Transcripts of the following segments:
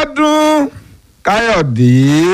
Abíọ́dún Káyọ̀dé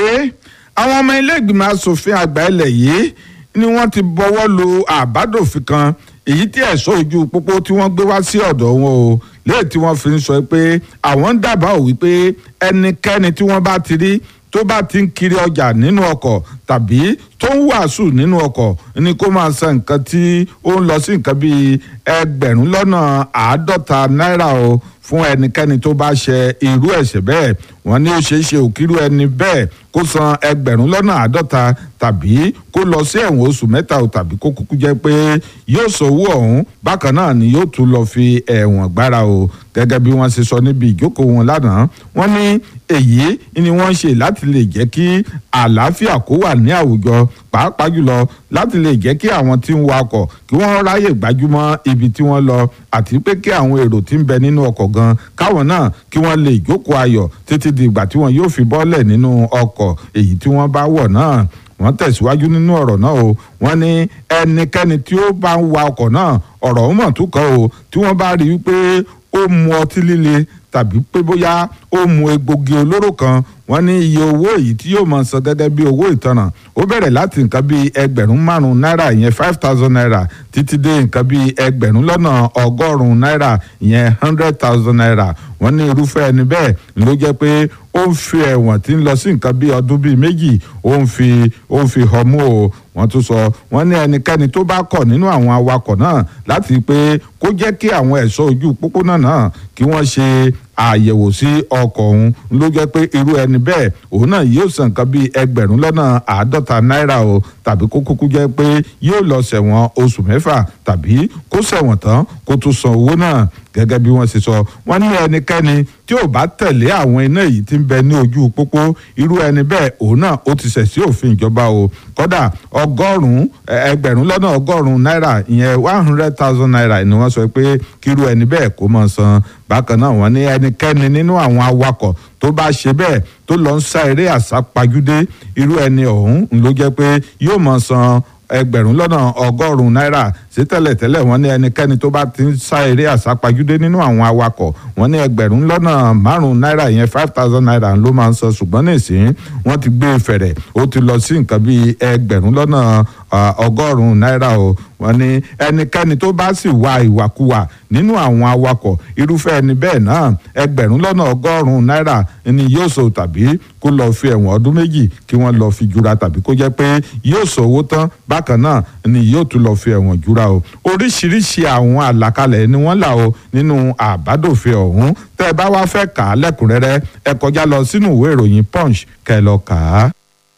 àwọn ọmọ ilé ìgbìmọ̀ asòfin àgbà ilẹ̀ yìí ni wọ́n ti bọ́wọ́ lu àbádòfin kan èyí tí ẹ̀ṣọ́ ojú pópó tí wọ́n gbé wá sí ọ̀dọ̀ wọn o léè tí wọ́n fi ń sọ pé àwọn ń dábàá ò wípé ẹnikẹ́ni tí wọ́n bá ti rí tó bá ti ń kiri ọjà nínú ọkọ̀ tàbí tó ń wàásù nínú ọkọ̀ ni kó máa san nǹkan tí ó ń lọ sí nǹkan bíi ẹgbẹ̀rún lọ́nà àádọ́ta náírà o fún ẹnikẹ́ni tó bá ṣe irú ẹ̀ṣẹ̀ bẹ́ẹ̀ wọ́n ní ó ṣeé ṣe òkírú ẹni bẹ́ẹ̀ kó san ẹgbẹ̀rún lọ́nà àádọ́ta tàbí kó lọ sí ẹ̀wọ̀n oṣù mẹ́ta o tàbí kó kúkú jẹ́ pé yóò sanwó ọ̀hún bákan náà ni yóò tún lọ fi ẹ̀wọ̀n gbára o gẹ́gẹ́ bí wọ́n ṣe sọ níbi ìjókòó wọn lánàá wọ́n ní èyí ni wọ́n ń ṣe láti lè jẹ́ kí àlàáfíà kó wà ní àwùjọ pàápàá jùlọ láti lè jẹ́ kí àwọn tí ń wakọ̀ kí wọ́n ráyè gbájúmọ́ ibi tí wọ́n lọ àti pé kí àwọn èrò tí ń bẹ nínú ọkọ̀ gan káwọn náà kí wọ́n lè jókòó ayọ̀ títí di ìgbà tí wọ́n yóò fi bọ́lẹ̀ nínú ọkọ̀ èyí tí wọ́n bá wọ̀ náà wọ́n tẹ̀síwájú nínú ọ̀rọ̀ náà o wọ́n ní ẹnikẹ́ni tí ó bá ń wa ọkọ̀ náà ọ̀rọ̀ ọ̀hún mọ̀ tún kàn o tí wọ́n bá rí i pé ó mu ọtí líle tàbí pé bóyá ó mu egbògi olóró kan wọ́n ní iye owó èyí tí yóò máa san gẹ́gẹ́ bí owó ìtanràn ó bẹ̀rẹ̀ láti nǹkan bíi ẹgbẹ̀rún márùn-ún náírà ìyẹn five thousand naira títí dé nǹkan bíi ẹgbẹ̀rún lọ́nà ọgọ́rùn-ún náírà ìyẹn hundred thousand naira wọ́n ní irúfẹ́ ẹni bẹ́ẹ̀ ló jẹ́ pé ó ń fi ẹ̀wọ̀n tí ń lọ sí nǹkan bíi ọdún bíi méjì ó ń fi ó ń fi họmú o wọ́n tún sọ wọ́n ní ẹnikẹ́ni tó bá kọ̀ nínú àwọn awakọ̀ náà láti pé kó jẹ́ kí àwọn ẹ̀ṣọ́ ojú pópónà náà kí wọ́n ṣe àyẹ̀wò sí ọkọ̀ ọ̀hún ló jẹ́ pé irú ẹni bẹ́ẹ̀ òun náà yóò san nǹkan bíi ẹgbẹ̀rún lọ́nà àádọ́ta náírà o tàbí kó kúkú jẹ́ pé yóò lọ ṣẹ̀wọ̀n oṣù mẹ́fà tàbí kó ṣẹ̀wọ̀n tán kó tún san owó náà gẹ́gẹ́ bí wọ́n ṣe sọ wọ́n ní ẹnikẹ́ni tí ò bá tẹ̀lé àwọn iná yìí tí ń bẹ ní ojú pópó irú ẹni bẹ́ẹ̀ òun náà ó ti ṣẹ̀ sí òfin ìjọba o kódà ọgọ́rùn-ún ẹgbẹ̀rún lọ́nà ọgọ́rùn-ún náírà ìyẹn one hundred thousand naira ni wọ́n sọ pé kírú ẹni bẹ́ẹ̀ kó máa san bákan náà wọ́n ní ẹnikẹ́ni nínú àwọn awakọ̀ tó bá ṣe bẹ́ẹ̀ tó lọ ń sá eré àsápajúdé irú ẹni ọ̀hún ló jẹ́ pé yóò máa san ẹgbẹ̀rún lọ́nà ọgọ́rùn-ún náírà sí tẹ́lẹ̀tẹ́lẹ̀ wọ́n ní ẹnikẹ́ni tó bá ti ń sá eré àsápajúdé nínú àwọn awakọ̀ wọ́n ní ẹgbẹ̀rún lọ́nà márùn-ún náírà yẹn five thousand naira ló máa ń san ṣùgbọ́n nísìnyí wọ́n ti gbé fẹ̀rẹ̀ ó ti lọ sí nǹkan bíi ẹgbẹ̀rún lọ́nà ọgọ́rùn-ún náírà o wọ́n ní ẹnikẹ́ni tó bá sì wa ìwàkuwà nínú àwọn awakọ̀ irúfẹ́ ẹni bẹ́ẹ̀ náà ẹgbẹ̀rún lọ́nà ọgọ́rùn-ún náírà ni yóò sọ tàbí kó lọ fi ẹ̀wọ̀n ọdún méjì kí wọ́n lọ fi jura tàbí kó jẹ́ pé yóò sọ owó tán bákan náà ni yóò tún lọ fi ẹ̀wọ̀n jura o oríṣiríṣi àwọn àlàkalẹ̀ ni wọ́n là o nínú àbádòfin ọ̀hún tẹ́ ẹ bá wá fẹ́ kà á lẹ́kùnrẹ́rẹ́ ẹ kọjá lọ sínú ìwé ìròyìn punch kẹ́ ẹ lọ kà á.